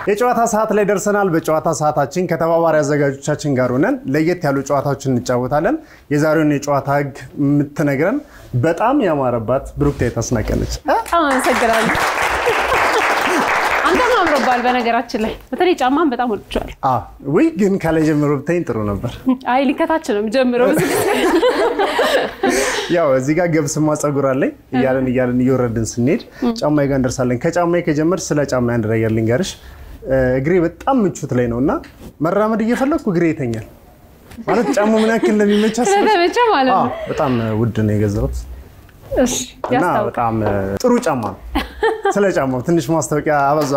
የጨዋታ ሰዓት ላይ ደርሰናል። በጨዋታ ሰዓታችን ከተባባሪ አዘጋጆቻችን ጋር ሆነን ለየት ያሉ ጨዋታዎችን እንጫወታለን። የዛሬውን የጨዋታ ህግ የምትነግረን በጣም ያማረባት ብሩክታዊት አስናቀ ነች። በጣም አመሰግናለሁ። አንተም አምሮባል። በነገራችን ላይ በተለይ ጫማን በጣም ወድጄዋለሁ። አ ውይ ግን ከላይ ጀምሮ ብታይኝ ጥሩ ነበር። አይ ሊከታች ነው የምጀምረው። ያው እዚህ ጋር ገብስማ ፀጉር አለኝ እያለን እያለን እየወረድን ስንሄድ ጫማዬ ጋር እንደርሳለን። ከጫማዬ ከጀመር ስለ ጫማ አንድ ነገር ልንገርሽ። እግሬ በጣም ምቾት ላይ ነው እና መራመድ እየፈለግኩ እግሬ ይተኛል። ማለት ጫማው ምን ያክል እንደሚመች አስበሽ? ስለተመቸ ማለት አዎ፣ ነው። በጣም ውድ ነው የገዛሁት እሺ እና ያስታውቃል። በጣም ጥሩ ጫማ ነው። ስለ ጫማው ትንሽ ማስታወቂያ አበዛ።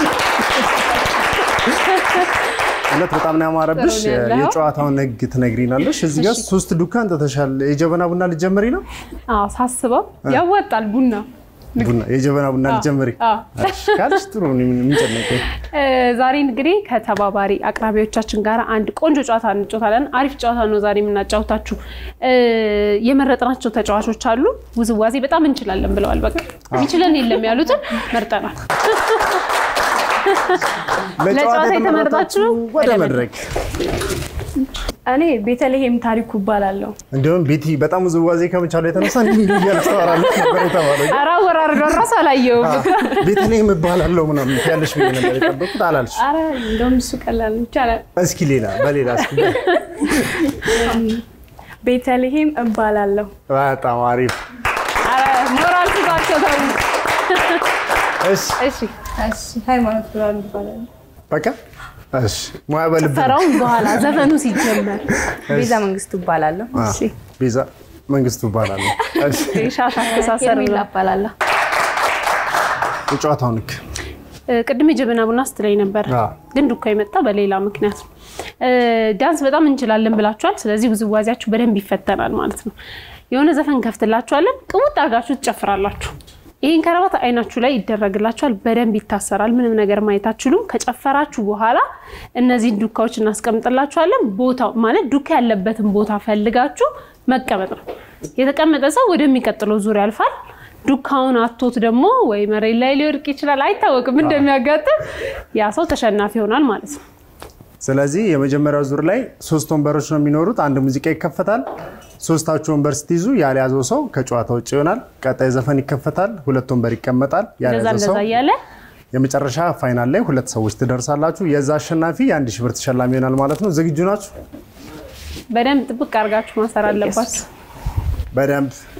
እውነት በጣም ነው ያማረብሽ። ጥሩ ነው ያለው። የጨዋታውን ህግ ትነግሪናለሽ። እዚህ ጋር ሶስት ዱካን ተተሻል። የጀበና ቡና ልጀምሪ ነው? አዎ ሳስበው ያዋጣል ቡና ቡና የጀበና ቡና ልጀምሪ አዎ። እሺ ካልሽ ጥሩ ነው። ምን የሚጨነቀኝ እ፣ ዛሬ እንግዲህ ከተባባሪ አቅራቢዎቻችን ጋር አንድ ቆንጆ ጨዋታ እንጫወታለን። አሪፍ ጨዋታ ነው ዛሬ የምናጫወታችሁ። እ፣ የመረጥናቸው ተጫዋቾች አሉ። ውዝዋዜ በጣም እንችላለን ብለዋል። በቃ የሚችለን የለም ያሉትን መርጠናል። ለጨዋታ የተመረጣችሁ ወደ ወደ መድረክ እኔ ቤተልሔም ታሪኩ እባላለሁ። እንዲሁም ቤቲ በጣም ውዝዋዜ ከመቻሉ የተነሳ እንዲህ እያለች ታወራለች ነበር የተባለው። ኧረ አወራረዷን እራሱ አላየሁም። ቤተልሔም እባላለሁ ምናምን ያለሽ ብዬ ነበር የጠበኩት። አላልሽ። አረ እንደውም እሱ ቀላል ነው፣ ይቻላል። እስኪ ሌላ በሌላ እስኪ ቤተልሔም እባላለሁ። በጣም አሪፍ። ኧረ ሞራል ስጧቸው ተው። እሺ እሺ እሺ ሃይማኖት ብርሃኑ እባላለሁ። በቃ እሺ። ሙያ በልብ ነው። ፈራውን በኋላ ዘፈኑ ሲጀመር ቤዛ መንግስቱ እባላለሁ። አ፣ እሺ። ቤዛ መንግስቱ እባላለሁ። እሺ ሻሽ አስተሳሰር ሄርሜላ ነው። እባላለሁ። የጨዋታውን ህግ እ፣ ቅድም የጀበና ቡና ስትለኝ ነበር፣ አዎ። ግን ዱካ የመጣ በሌላ ምክንያት ነው። እ፣ ዳንስ በጣም እንችላለን ብላችኋል። ስለዚህ ውዝዋዜያችሁ በደንብ ይፈተናል ማለት ነው። የሆነ ዘፈን ከፍትላችኋለን፣ ቅውጥ አድርጋችሁ ትጨፍራላችሁ። ይህን ከረባት አይናችሁ ላይ ይደረግላችኋል፣ በደንብ ይታሰራል። ምንም ነገር ማየት አትችሉም። ከጨፈራችሁ በኋላ እነዚህን ዱካዎች እናስቀምጥላችኋለን። ቦታው ማለት ዱካ ያለበትን ቦታ ፈልጋችሁ መቀመጥ ነው። የተቀመጠ ሰው ወደሚቀጥለው ዙር ያልፋል። ዱካውን አቶት ደግሞ ወይ መሬት ላይ ሊወድቅ ይችላል፣ አይታወቅም እንደሚያጋጥም። ያ ሰው ተሸናፊ ይሆናል ማለት ነው። ስለዚህ የመጀመሪያው ዙር ላይ ሶስት ወንበሮች ነው የሚኖሩት። አንድ ሙዚቃ ይከፈታል። ሶስታችሁ ወንበር ስትይዙ ያልያዘው ሰው ከጨዋታ ውጭ ይሆናል። ቀጣይ ዘፈን ይከፈታል። ሁለት ወንበር ይቀመጣል። እንደዛ ያልያዘው ሰው እንደዛ እያለ የመጨረሻ ፋይናል ላይ ሁለት ሰዎች ትደርሳላችሁ። የዛ አሸናፊ የአንድ ሺህ ብር ተሸላሚ ይሆናል ማለት ነው። ዝግጁ ናችሁ? በደንብ ጥብቅ አድርጋችሁ ማሰር አለባችሁ። በደንብ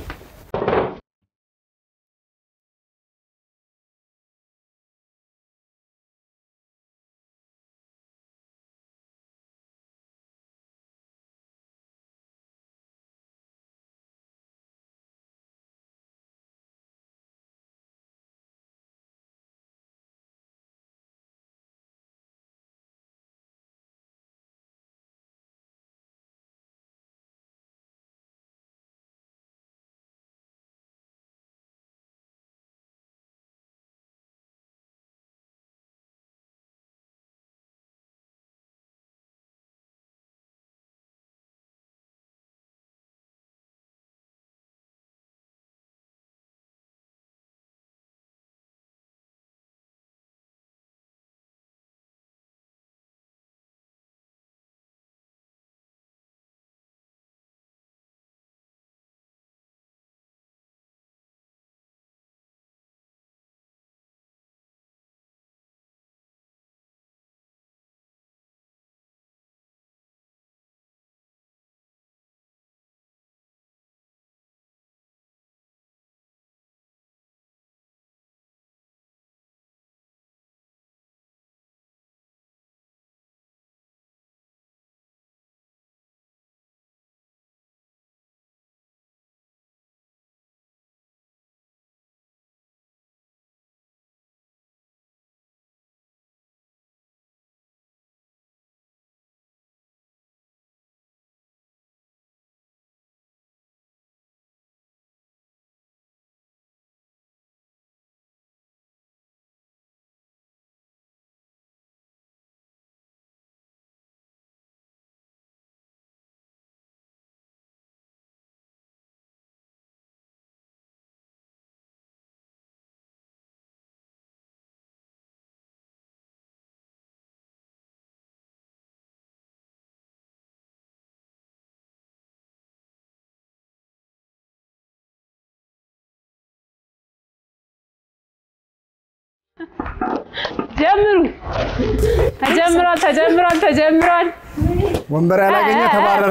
ጀምሩ። ተጀምሯል፣ ተጀምሯል፣ ተጀምሯል። ወንበር ያላገኘ ተባረረ።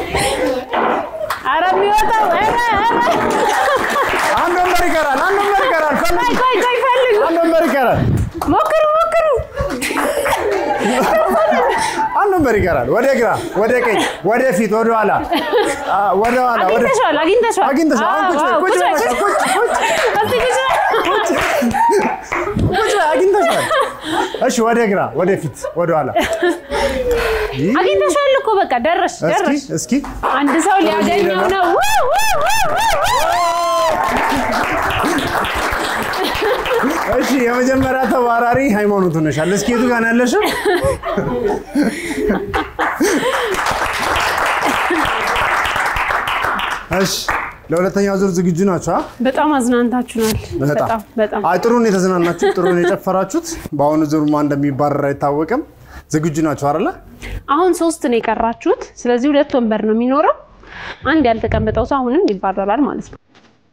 ኧረ የሚወጣው ኧረ ኧረ አንድ ወንበር ይቀራል። አንድ ወንበር ይቀራል። ፈልጉ። ቆይ ቆይ ቆይ ፈልጉ። አንድ ወንበር ይቀራል። ሞክሩ ሞክሩ። አንድ ወንበር ይቀራል። ወደ ግራ፣ ወደ ቀኝ፣ ወደ ፊት፣ ወደ ኋላ፣ አ፣ ወደ ኋላ፣ ወደ አግኝተሽዋል አግኝተሽዋል አግኝተሽዋል። አሁን ቁጭ በይ፣ አዎ፣ ቁጭ በይ፣ ቁጭ ቁጭ ቁጭ እስቲ ቁጭ ቁጭ በይ፣ አግኝተሽዋል። እሺ፣ ወደ ግራ፣ ወደ ፊት፣ ወደ ኋላ። ይህ፣ አግኝተሽዋል እኮ በቃ ደረሽ እስኪ ደረሽ። እስኪ አንድ ሰው ሊያገኘው ነው። ው- ው- ው- ው- ው- እሺ፣ የመጀመሪያ ተባራሪ ሃይማኖት ሆነሻል። እስኪ የቱ ጋር ነው ያለሽው? እሺ፣ ለሁለተኛው ዙር ዝግጁ ናቸው? አ? በጣም አዝናንታችሁናል። በጣም በጣም አይ ጥሩ ነው የተዝናናችሁት፣ ጥሩ ነው የጨፈራችሁት። በአሁኑ ዙር ማን እንደሚባረር አይታወቅም። ዝግጁ ናቸው አይደለ? አሁን ሶስት ነው የቀራችሁት። ስለዚህ ሁለት ወንበር ነው የሚኖረው። አንድ ያልተቀመጠው ሰው አሁንም ይባረራል ማለት ነው።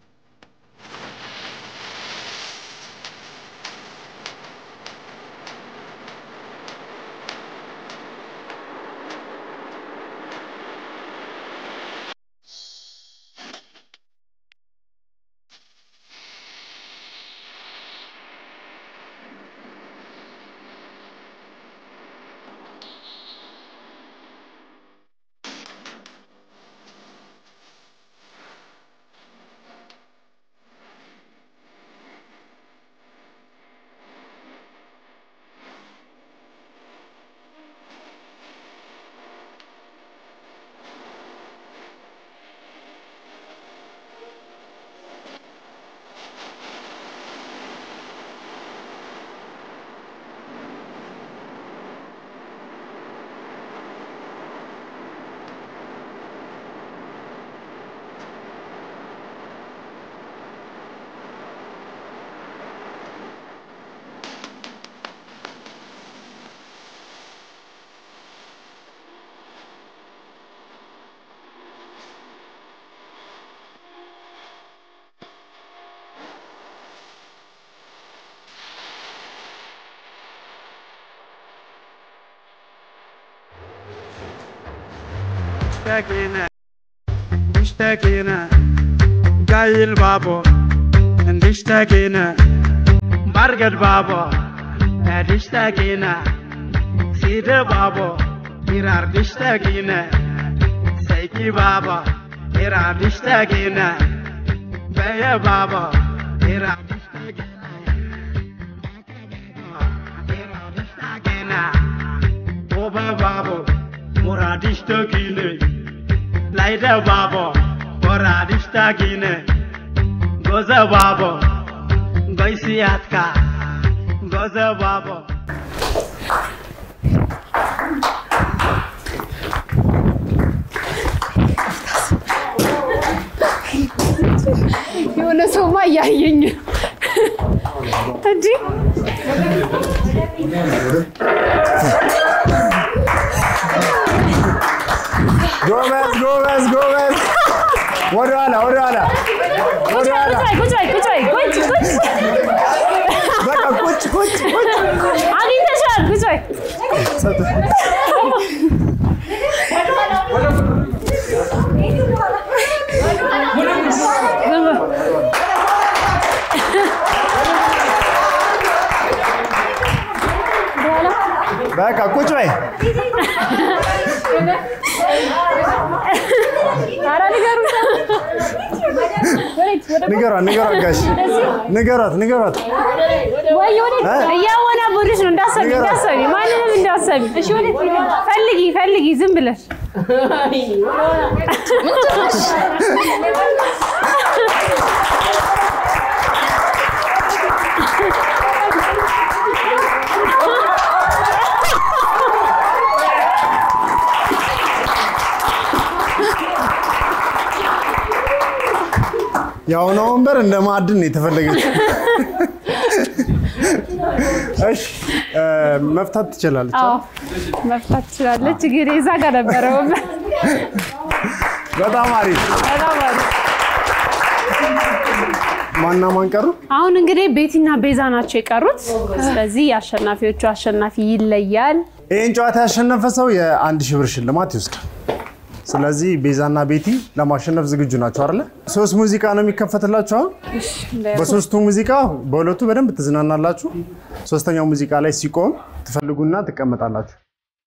مشتاقين مشتاقين جاي البابا مشتاقين برقد بابا مشتاقين سيد بابا إرار مشتاقين سيكي بابا إرار مشتاقين بيا بابا إرار مشتاقين إرار مشتاقين Oba babo, moradishta gine. Laida babo, moradishta gine. Goza babo, goisiatka. Goza babo. የሆነ ሰውማ እያየኝ ነው እንጂ ጎበዝ ጎበዝ ጎበዝ። ወደ ኋላ ወደ ኋላ ወደ ኋላ። ቁጭ በይ ቁጭ በይ ቁጭ ቁጭ በቃ ቁጭ ቁጭ ቁጭ። አግኝተሻል ቁጭ በይ በቃ ቁጭ በይ። ኧረ ንገሩት ንገሯት ንገሯት ጋሽ ንገሯት ንገሯት። ወይ ወዴት እ? እያወናበዱሽ ነው እንዳሰቢ ንገሯት። እንዳሰቢ ማንንም እንዳሰቢ ፈልጊ ፈልጊ ዝም ብለሽ የአሁኗ ወንበር እንደ ማዕድን ነው የተፈለገችው። እሺ እ፣ መፍታት ትችላለች። አዎ መፍታት ትችላለች ግን እዛ ጋር ነበረ ወንበር በጣም አሪፍ። በጣም አሪፍ ማና ማን ቀሩ? አሁን እንግዲህ ቤቲና ቤዛ ናቸው የቀሩት። ስለዚህ የአሸናፊዎቹ አሸናፊ ይለያል። ይህን ጨዋታ ያሸነፈ ሰው የአንድ ሺህ ብር ሽልማት ይወስዳል። ስለዚህ ቤዛና ቤቲ ለማሸነፍ ዝግጁ ናቸው አይደለ? ሶስት ሙዚቃ ነው የሚከፈትላችሁ። አሁን በሶስቱ ሙዚቃ በሁለቱ በደንብ ትዝናናላችሁ። ሶስተኛው ሙዚቃ ላይ ሲቆም ትፈልጉና ትቀመጣላችሁ።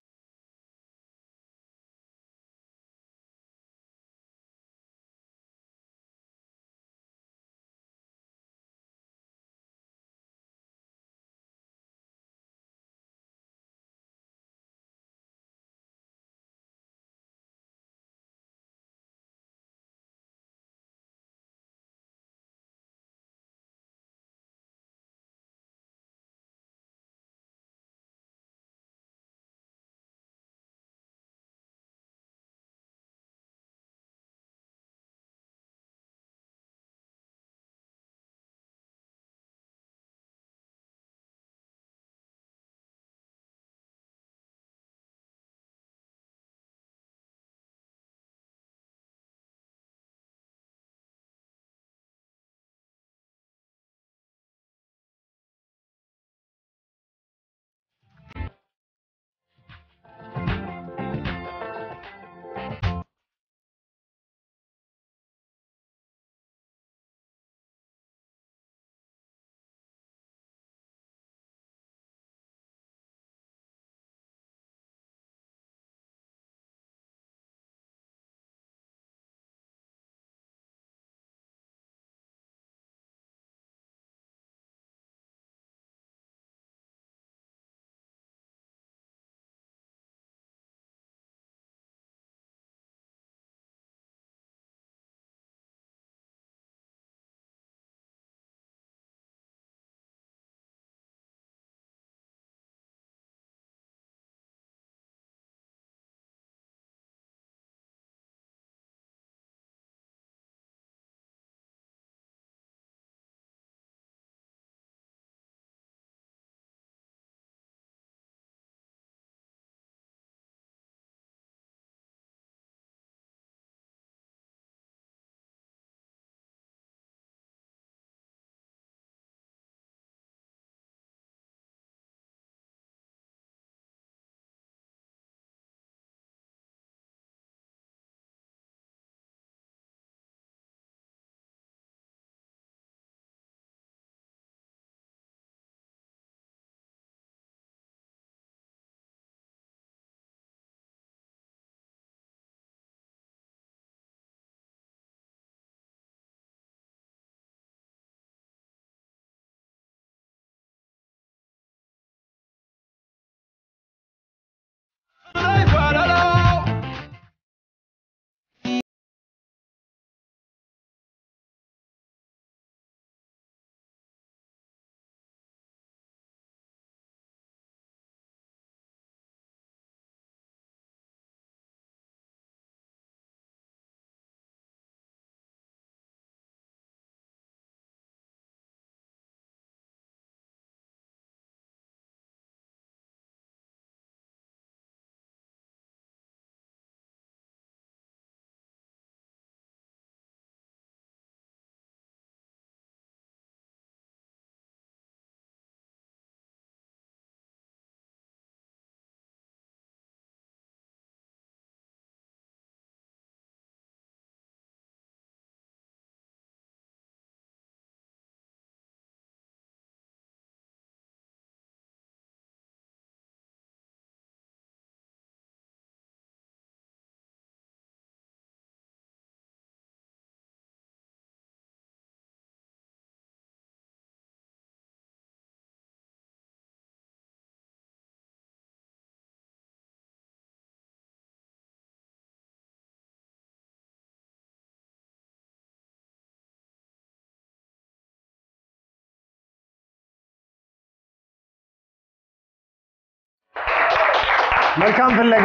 መልካም ፍለጋ።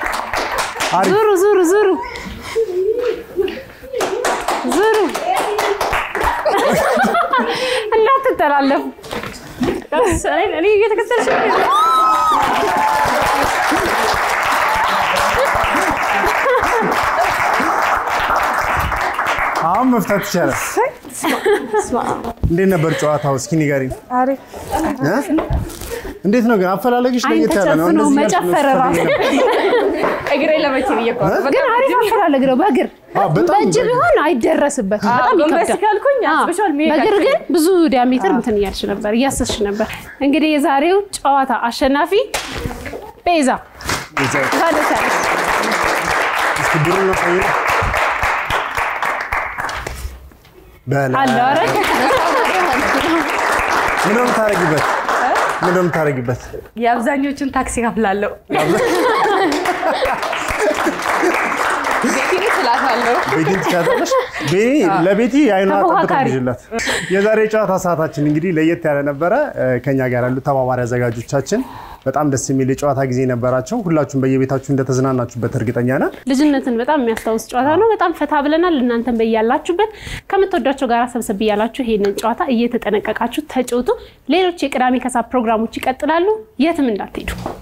አሪፍ ዙሩ ዙሩ ዙሩ ዙሩ እንዳትተላለፉ። እኔ እየተከተልሽ ነው። አሁን መፍታት ይቻላል። እንዴት ነበር ጨዋታው? እስኪ ንገሪኝ። አሪፍ እ? እንዴት ነው ግን አፈላለግሽ? አይን ለየት ያለ ነው። ተጨፍኖ እንደዚህ እያልሽ መጨፈር ነው ራሱ እግሬ ለመቼ ብዬ እኮ ነው። ግን አሪፍ አፈላለግ ነው። በእግር አዎ፣ በጣም በእጅ ቢሆን አይደረስበትም። አዎ፣ በጣም ጎንበስ ይከብዳል። ካልኩኝ አዎ፣ አስበሽዋል፣ መሄድ በእግር ግን አልችልም። ብዙ ዲያሜትር እንትን እያልሽ ነበር፣ እያሰስሽ ነበር። እንግዲህ የዛሬው ጨዋታ አሸናፊ ቤዛ እንኳን ደስ ያለሽ። እስኪ ብሩን ነው ቀይሩ። በላ አለው ኧረ ምን ነው የምታረጊበት? ምን ነው የምታረጊበት? የአብዛኞቹን ታክሲ ከፍላለሁ። ቤቴ ስላታለሁ። ቤቲን ትቻታለሽ። ቤቲ ለቤቲ የአይኗ ተፎካካሪ። ጠብጠብላት። የዛሬ የጨዋታ ሰዓታችን እንግዲህ ለየት ያለ ነበረ። ከኛ ጋር ያሉ ተባባሪ አዘጋጆቻችን በጣም ደስ የሚል የጨዋታ ጊዜ ነበራቸው። ሁላችሁም በየቤታችሁ እንደተዝናናችሁበት እርግጠኛ ነን። ልጅነትን በጣም የሚያስታውስ ጨዋታ ነው። በጣም ፈታ ብለናል። እናንተን በያላችሁበት ከምትወዷቸው ጋር ሰብሰብ እያላችሁ ይሄንን ጨዋታ እየተጠነቀቃችሁ ተጫወቱ። ሌሎች የቅዳሜ ከሰዓት ፕሮግራሞች ይቀጥላሉ። የትም እንዳትሄዱ።